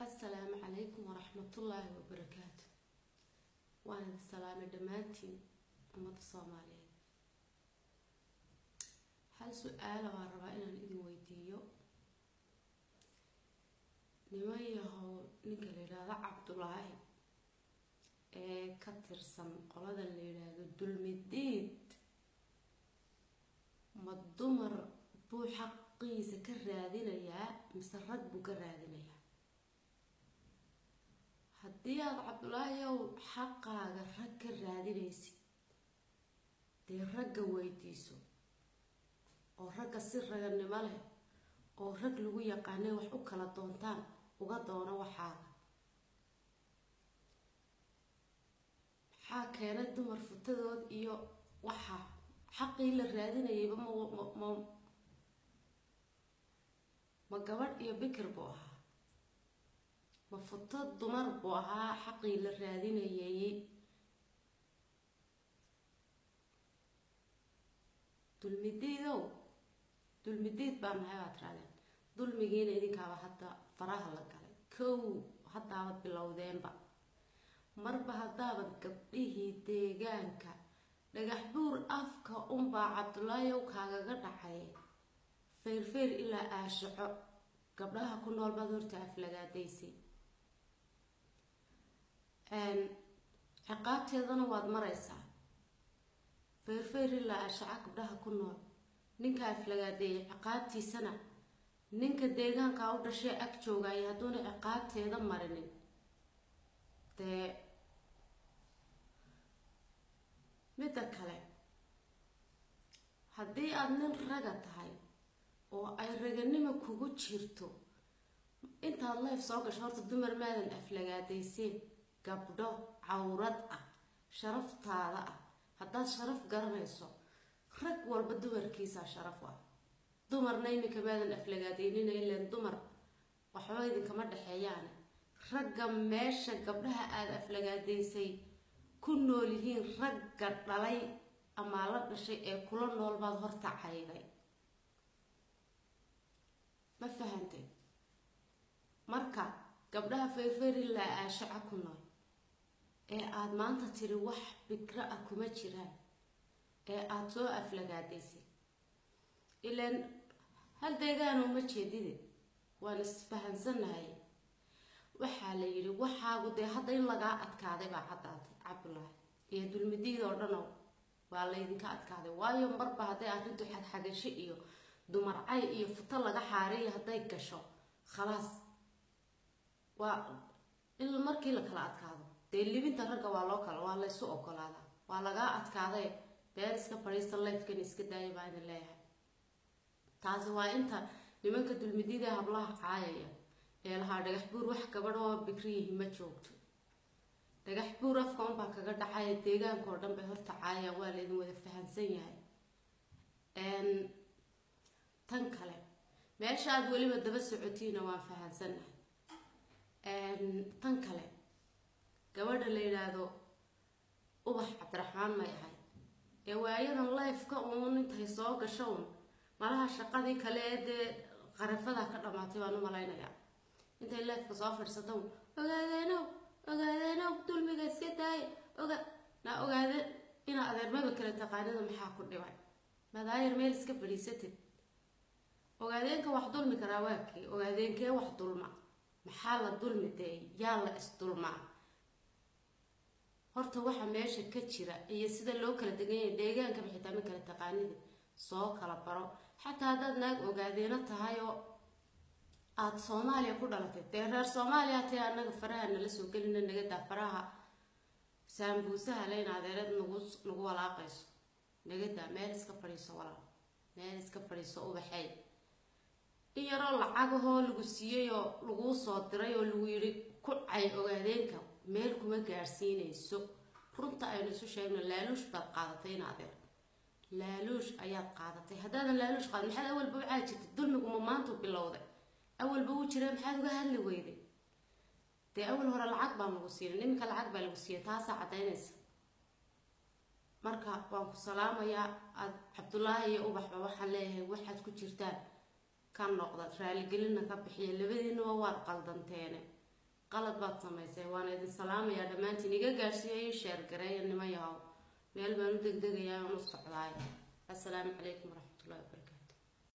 asalaamu calaykum waraxmatullaahi wabarakaatu waan idin salaamay dhammaantiin ummadda soomaaliyeed hal su-aala waan rabaa inaan idin weydiiyo niman yahow ninka la yidhaahdo cabdulaahi ee ka tirsan qolada la yidhaahdo dulmidiid ma dumar buu xaqiisa ka raadinayaa mise rag buu ka raadinayaa haddii aada cabdulaahiyow xaqaaga rag ka raadinaysid dee ragga weydiiso oo ragga si raganimo leh oo rag lagu yaqaanay wax u kala doontaan uga doono waxaaga maxaa keenay dumar futadood iyo waxa xaqii la raadinayayba ma ma ma gabadh iyo bikir buu ahaa ma futo dumar buu ahaa xaqii la raadinayay dulmidiidow dulmidiid baa nahay baad tiraadeen dulmigiina idinkaaba hadda faraha la galay kow haddaabad bilowdeenba marba haddaabad gabdhihii deegaanka dhagax buur afka unbaa cabdulaayow kaagaga dhacay feyrfeyr ilaa aashaco gabdhaha ku nool baad horta aflagaadaysay ciqaabteedana waad maraysaa feyrfeyr ilaa aashaco gabdhaha ku nool ninka aflagaadeeyay ciqaabtiisana ninka deegaankaa u dhashay ag joogaya hadduuna ciqaabteeda marinin dee midda kale haddii aada nin raga tahay oo ay raganimo kugu jirto intaad leyf soo gasho horta dumar maadan aflagaadayseen gabdho cawrad ah sharaftaada ah haddaad sharaf garanayso rag walba dumarkiisaa sharaf ah dumarna iminka maadan aflagaadeynina ilaan dumar waxba idinkama dhexeeyaane ragga meesha gabdhaha aada aflagaadaysay ku nool yihiin ragga dhalay amaa la dhashay ee kula nool baad horta cayday ma fahantay marka gabdhaha feyrfeyrillaa aashaca ku nool ee aada maanta tiri wax bikro ah kuma jiraan ee aada soo aflagaadaysay ilaan hal deegaano ma jeedide waan isfahansanahay waxaa la yidhi waxaagu dee hadda in lagaa adkaaday baa caddaatay cabdulaahi iyo dulmidiid oo dhanow waa laydinka adkaaday waayo marba hadday arrintu xagxagasho iyo dumarcay iyo futo laga xaariyo hadday gasho khalaas waa in markii la kala adkaado dee libinta ragga waa loo kala waa laysu ogolaadaa waa lagaa adkaaday been iska fadhiista lifekan iska daaya baa idin leeyahay taasi waa inta nimanka dulmidida hablaha caayaya ee lahaa dhagax buur wax gabadh oo bikriyihi ma joogto dhagax buur afka unbaa kaga dhacaya deegaanka oo dhan bay horta caayaan waa laydin wada fahansan yahay tan kale meesha aada weliba daba socotiina waan fahansannahay tan kale gabadha la yidhaahdo ubax cabdiraxmaan may ahay ee waayadan lifeka uun intay soo gasho un malaha shaqadii kale ee dee qarafada ka dhamaatay baan u malaynayaa intay lifeka soo fadhiisata un ogaadeenow ogaadeenow dulmiga iska daaya oga naa ogaade inaa adeermaba kale taqaanida maxaa ku dhibay madaayar meel iska fadhiisatid ogaadeenka wax dulmi karaa waakii ogaadeenkee wax dulma maxaa la dulmi deey yaa la isdulmaa horta waxa meesha ka jira iyo sida loo kala degan yahay deegaankaba xitaa ma kala taqaanida soo kala baro xataa haddaad naag ogaadeeno tahay oo aada soomaaliya ku dhalatay dee reer soomaaliya tae annaga faraha nala soo gelina nagadaa faraha saambuusaha leyn adeereed nagu nagu walaaqayso nagadaa meel iska fadhiiso walaal meel iska fadhiiso ubaxey in yaroo lacagahoo lagu siiyey oo laguu soo diray oo lagu yidhi ku cay ogaadeenka meel kuma gaadhsiinayso runta aynu isu sheegno laaluush baad qaadatay in adeer laaluush ayaad qaadatay haddaadan laaluush qaadin maxaad awalba u caadi jirtay dulmiguma maantu bilowday awalba wuu jira maxaad uga hadli weyday dee awal hore lacag baan lagu siinin iminka lacag baa lagu siiyay taasaa caddaynaysa marka waan ku salaamayaa aad cabdulaahi iyo ubaxba waxaan leeyahay waxaad ku jirtaan ka noqda raaligelinna ka bixiya labadiinaba waad qaldanteene qalad baad samaysay waana idin salaamayaa dhammaantiin iga gaadhsiiya ii sheer gareeya nima yahow meel baan u degdegayaa aan u socdaay assalaamu calaykum waraxmatullahi wabarakaatu